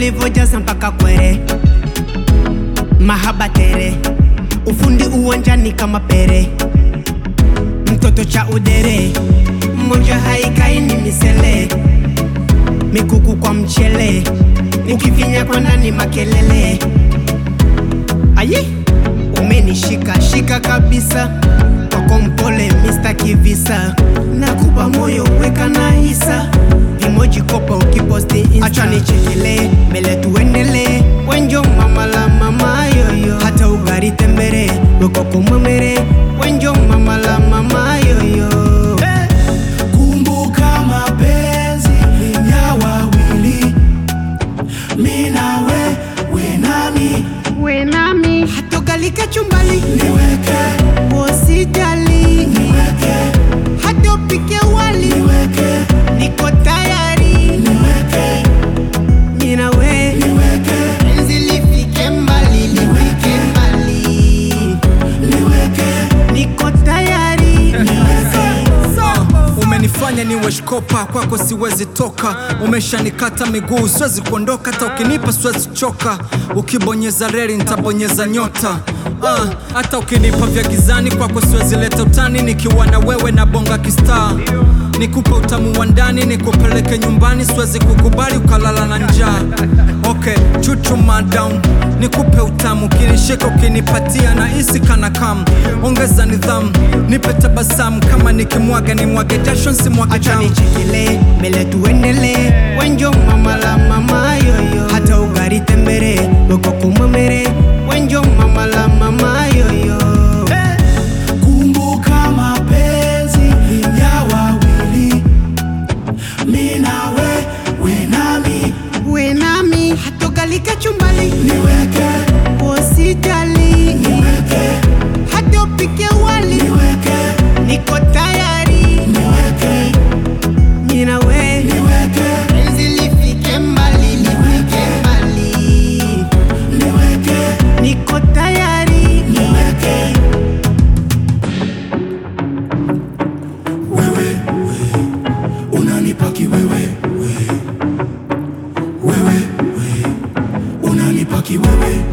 ulivyojaza mpaka kwere, mahaba tere, ufundi uwanjani kama pere, mtoto cha udere, mmoja haikai ni misele, mikuku kwa mchele, ukifinya kwa ndani makelele. Aye, umenishika shika kabisa, kwako mpole Mr. Kivisa, nakupa moyo weka na hisa, vimoji kopa ukiposti Insta. Acha nichekele mbele tuendele, wenjo mama la mama yoyo, hata ugari tembere weko kumwemere, wenjo mama la mama yoyo Kumbuka mapenzi ya wawili, mi nawe, we nami, we nami, hata ugalike chumbali niweke, usijali, niweke, hata upike wali niweke, niko tayari, niweke, mimi na we niweke, penzi lifike mbali, lifike mbali, niweke, niko tayari, Umenifanya niwe shkopa, kwako siwezi toka. Umeshanikata miguu, siwezi kuondoka, hata ukinipa siwezi choka. Ukibonyeza reli nitabonyeza nyota. Ah, hata ukinipa vya gizani, kwako siwezi leta utani. Nikiwa na wewe na bonga kistaa, nikupe utamu wa ndani, nikupeleke nyumbani, siwezi kukubali ukalala na njaa. Okay, chuchuma down, nikupe utamu, ukinishika ukinipatia na isi kana kam. Ongeza nidhamu, nipe tabasamu, kama nikimwaga ni mwage jasho, nsimwage acha damu. nichekele mbele tuendele, wenjo mama la mama yoyo, hata ugari tembere weko kumwemere, wenjo mama la mama yoyo kumbuka mapenzi ya wawili, mi nawe, we nami, we nami, hata ugalike chumbali niweke, usijali, niweke, hata upike wali niweke, niko tayari, niweke, mimi na we niweke, penzi lifike mbali, lifike mbali, niweke, niko tayari, niweke. Wewe, we, unanipa kiwewe, we. Wewe, we, unanipa kiwewe.